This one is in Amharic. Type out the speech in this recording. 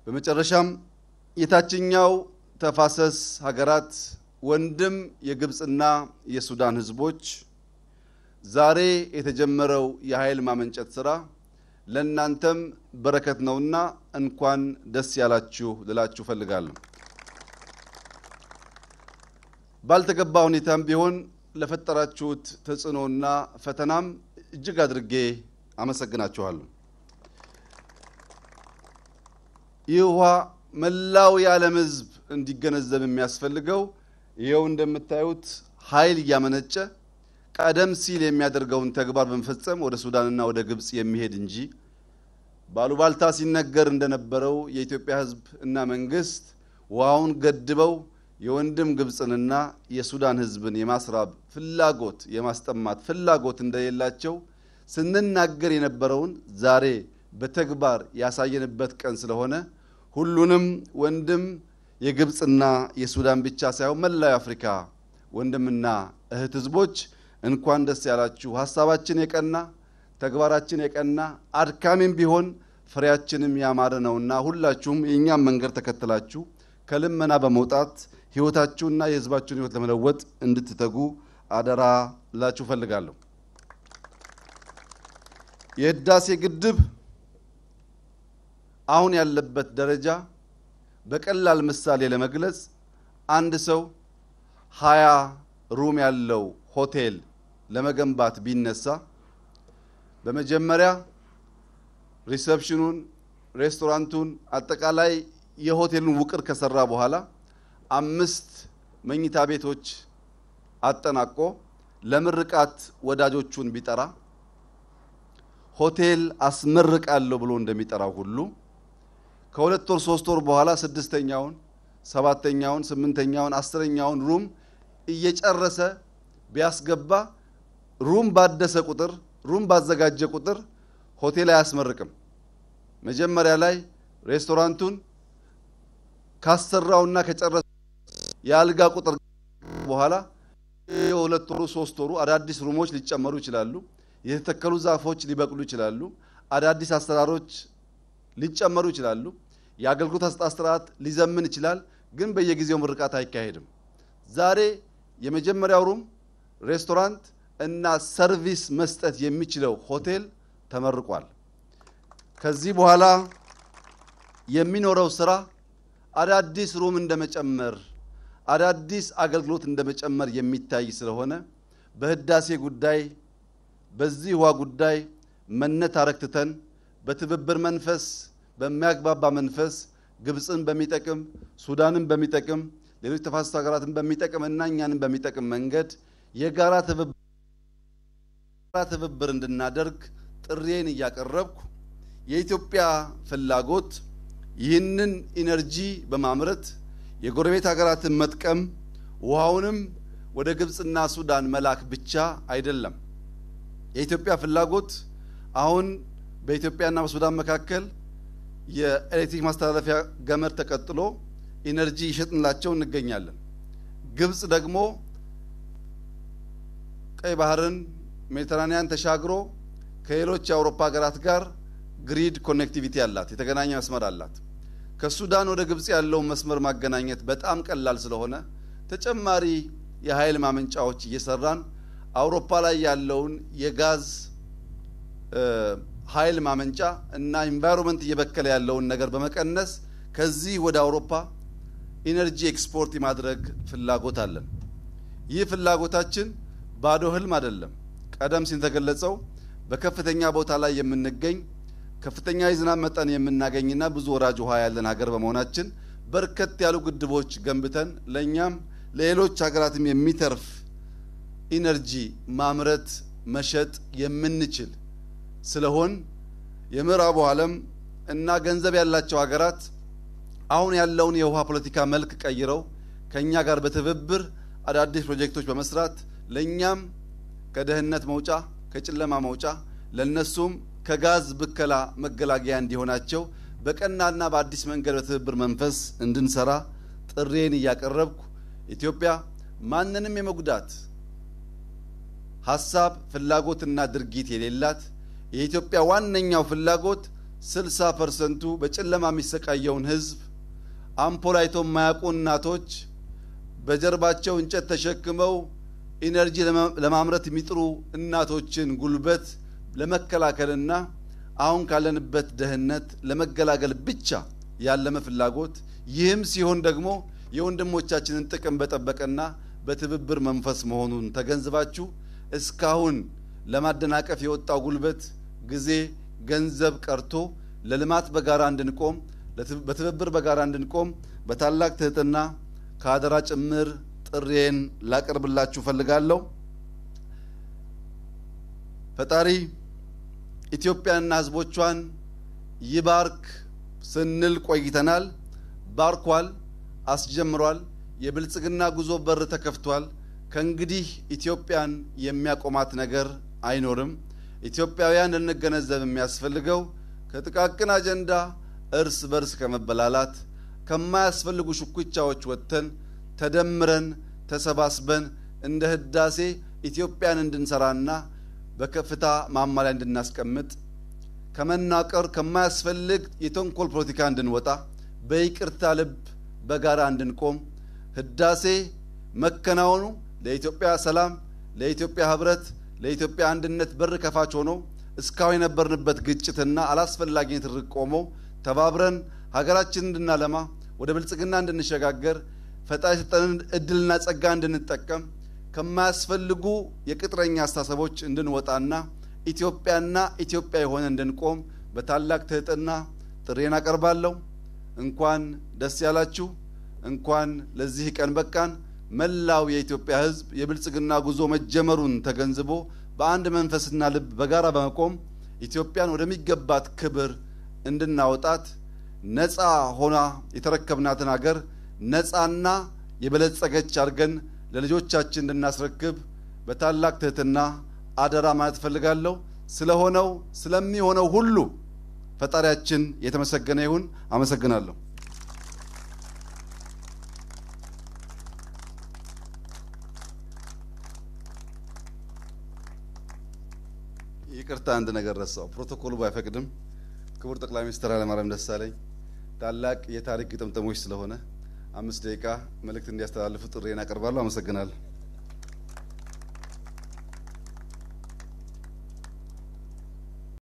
በመጨረሻም የታችኛው ተፋሰስ ሀገራት ወንድም የግብፅና የሱዳን ህዝቦች ዛሬ የተጀመረው የኃይል ማመንጨት ስራ ለእናንተም በረከት ነውና እንኳን ደስ ያላችሁ ልላችሁ ፈልጋለሁ። ባልተገባ ሁኔታም ቢሆን ለፈጠራችሁት ተጽዕኖና ፈተናም እጅግ አድርጌ አመሰግናችኋለሁ። ይህ ውሃ መላው የዓለም ህዝብ እንዲገነዘብ የሚያስፈልገው ይኸው እንደምታዩት ኃይል እያመነጨ ቀደም ሲል የሚያደርገውን ተግባር በመፈጸም ወደ ሱዳንና ወደ ግብፅ የሚሄድ እንጂ ባሉባልታ ሲነገር እንደነበረው የኢትዮጵያ ህዝብ እና መንግስት ውሃውን ገድበው የወንድም ግብፅንና የሱዳን ህዝብን የማስራብ ፍላጎት የማስጠማት ፍላጎት እንደሌላቸው ስንናገር የነበረውን ዛሬ በተግባር ያሳየንበት ቀን ስለሆነ ሁሉንም ወንድም የግብፅና የሱዳን ብቻ ሳይሆን መላው አፍሪካ ወንድምና እህት ህዝቦች እንኳን ደስ ያላችሁ። ሀሳባችን የቀና ተግባራችን የቀና አድካሚም ቢሆን ፍሬያችንም ያማረ ነውና ሁላችሁም የእኛም መንገድ ተከትላችሁ ከልመና በመውጣት ህይወታችሁና የህዝባችሁን ህይወት ለመለወጥ እንድትተጉ አደራ ላችሁ ፈልጋለሁ። የህዳሴ ግድብ አሁን ያለበት ደረጃ በቀላል ምሳሌ ለመግለጽ አንድ ሰው ሀያ ሩም ያለው ሆቴል ለመገንባት ቢነሳ በመጀመሪያ ሪሰፕሽኑን፣ ሬስቶራንቱን፣ አጠቃላይ የሆቴሉን ውቅር ከሰራ በኋላ አምስት መኝታ ቤቶች አጠናቆ ለምርቃት ወዳጆቹን ቢጠራ ሆቴል አስመርቃለሁ ብሎ እንደሚጠራው ሁሉ ከሁለት ወር ሶስት ወር በኋላ ስድስተኛውን፣ ሰባተኛውን፣ ስምንተኛውን፣ አስረኛውን ሩም እየጨረሰ ቢያስገባ ሩም ባደሰ ቁጥር ሩም ባዘጋጀ ቁጥር ሆቴል አያስመርቅም። መጀመሪያ ላይ ሬስቶራንቱን ካሰራውና ከጨረሰ የአልጋ ቁጥር በኋላ የሁለት ወሩ ሶስት ወሩ አዳዲስ ሩሞች ሊጨመሩ ይችላሉ። የተተከሉ ዛፎች ሊበቅሉ ይችላሉ። አዳዲስ አሰራሮች ሊጨመሩ ይችላሉ። የአገልግሎት አሰጣጥ ስርዓት ሊዘምን ይችላል። ግን በየጊዜው ምርቃት አይካሄድም። ዛሬ የመጀመሪያው ሩም ሬስቶራንት እና ሰርቪስ መስጠት የሚችለው ሆቴል ተመርቋል። ከዚህ በኋላ የሚኖረው ስራ አዳዲስ ሩም እንደመጨመር አዳዲስ አገልግሎት እንደመጨመር የሚታይ ስለሆነ በህዳሴ ጉዳይ በዚህ ውሃ ጉዳይ መነታረክ ትተን በትብብር መንፈስ በሚያግባባ መንፈስ ግብፅን በሚጠቅም ሱዳንን በሚጠቅም ሌሎች ተፋሰስ ሀገራትን በሚጠቅም እና እኛንም በሚጠቅም መንገድ የጋራ ትብብር እንድናደርግ ጥሬን እያቀረብኩ የኢትዮጵያ ፍላጎት ይህንን ኢነርጂ በማምረት የጎረቤት ሀገራትን መጥቀም ውሃውንም ወደ ግብፅና ሱዳን መላክ ብቻ አይደለም። የኢትዮጵያ ፍላጎት አሁን በኢትዮጵያና በሱዳን መካከል የኤሌክትሪክ ማስተላለፊያ ገመድ ተቀጥሎ ኢነርጂ ይሸጥንላቸው እንገኛለን። ግብፅ ደግሞ ቀይ ባህርን ሜዲተራኒያን ተሻግሮ ከሌሎች የአውሮፓ ሀገራት ጋር ግሪድ ኮኔክቲቪቲ አላት፣ የተገናኘ መስመር አላት። ከሱዳን ወደ ግብፅ ያለውን መስመር ማገናኘት በጣም ቀላል ስለሆነ ተጨማሪ የኃይል ማመንጫዎች እየሰራን አውሮፓ ላይ ያለውን የጋዝ ኃይል ማመንጫ እና ኢንቫይሮንመንት እየበከለ ያለውን ነገር በመቀነስ ከዚህ ወደ አውሮፓ ኢነርጂ ኤክስፖርት የማድረግ ፍላጎት አለን። ይህ ፍላጎታችን ባዶ ህልም አይደለም። ቀደም ሲል ተገለጸው በከፍተኛ ቦታ ላይ የምንገኝ ከፍተኛ የዝናብ መጠን የምናገኝና ብዙ ወራጅ ውሃ ያለን ሀገር በመሆናችን በርከት ያሉ ግድቦች ገንብተን ለእኛም ለሌሎች ሀገራትም የሚተርፍ ኢነርጂ ማምረት መሸጥ የምንችል ስለሆን የምዕራቡ ዓለም እና ገንዘብ ያላቸው ሀገራት አሁን ያለውን የውሃ ፖለቲካ መልክ ቀይረው ከእኛ ጋር በትብብር አዳዲስ ፕሮጀክቶች በመስራት ለእኛም ከድህነት መውጫ ከጨለማ መውጫ ለነሱም ከጋዝ ብከላ መገላገያ እንዲሆናቸው በቀናና በአዲስ መንገድ በትብብር መንፈስ እንድንሰራ ጥሬን እያቀረብኩ ኢትዮጵያ ማንንም የመጉዳት ሀሳብ ፍላጎትና ድርጊት የሌላት የኢትዮጵያ ዋነኛው ፍላጎት 60 ፐርሰንቱ በጨለማ የሚሰቃየውን ህዝብ አምፖል አይቶ የማያውቁ እናቶች በጀርባቸው እንጨት ተሸክመው ኢነርጂ ለማምረት የሚጥሩ እናቶችን ጉልበት ለመከላከልና አሁን ካለንበት ድህነት ለመገላገል ብቻ ያለመ ፍላጎት ይህም ሲሆን ደግሞ የወንድሞቻችንን ጥቅም በጠበቀና በትብብር መንፈስ መሆኑን ተገንዝባችሁ እስካሁን ለማደናቀፍ የወጣው ጉልበት፣ ጊዜ፣ ገንዘብ ቀርቶ ለልማት በጋራ እንድንቆም በትብብር በጋራ እንድንቆም በታላቅ ትህትና ከአደራ ጭምር ጥሬን ላቀርብላችሁ ፈልጋለሁ። ፈጣሪ ኢትዮጵያንና ሕዝቦቿን ይባርክ ስንል ቆይተናል። ባርኳል፣ አስጀምሯል። የብልጽግና ጉዞ በር ተከፍቷል። ከእንግዲህ ኢትዮጵያን የሚያቆማት ነገር አይኖርም። ኢትዮጵያውያን ልንገነዘብ የሚያስፈልገው ከጥቃቅን አጀንዳ እርስ በርስ ከመበላላት ከማያስፈልጉ ሽኩቻዎች ወጥተን ተደምረን ተሰባስበን እንደ ህዳሴ ኢትዮጵያን እንድንሰራና በከፍታ ማማ ላይ እንድናስቀምጥ ከመናቀር ከማያስፈልግ የተንኮል ፖለቲካ እንድንወጣ በይቅርታ ልብ በጋራ እንድንቆም ህዳሴ መከናወኑ ለኢትዮጵያ ሰላም፣ ለኢትዮጵያ ህብረት፣ ለኢትዮጵያ አንድነት በር ከፋች ሆኖ እስካሁን የነበርንበት ግጭትና አላስፈላጊ ትርቅ ቆሞ ተባብረን ሀገራችንን እንድናለማ ወደ ብልጽግና እንድንሸጋገር ፈጣሪ የሰጠንን እድልና ጸጋ እንድንጠቀም ከማያስፈልጉ የቅጥረኛ አስተሳሰቦች እንድንወጣና ኢትዮጵያና ኢትዮጵያ የሆነ እንድንቆም በታላቅ ትህትና ጥሬን አቀርባለሁ። እንኳን ደስ ያላችሁ፣ እንኳን ለዚህ ቀን በቃን። መላው የኢትዮጵያ ሕዝብ የብልጽግና ጉዞ መጀመሩን ተገንዝቦ በአንድ መንፈስና ልብ በጋራ በመቆም ኢትዮጵያን ወደሚገባት ክብር እንድናወጣት ነፃ ሆና የተረከብናትን ሀገር ነፃና የበለጸገች አድርገን ለልጆቻችን እንድናስረክብ በታላቅ ትህትና አደራ ማለት እፈልጋለሁ። ስለሆነው ስለሚሆነው ሁሉ ፈጣሪያችን የተመሰገነ ይሁን። አመሰግናለሁ። ይቅርታ፣ አንድ ነገር ረሳው። ፕሮቶኮሉ ባይፈቅድም ክቡር ጠቅላይ ሚኒስትር ኃይለማርያም ደሳለኝ ታላቅ የታሪክ ግጥምጥሞች ስለሆነ አምስት ደቂቃ መልእክት እንዲያስተላልፉ ጥሬን አቀርባለሁ። አመሰግናለሁ።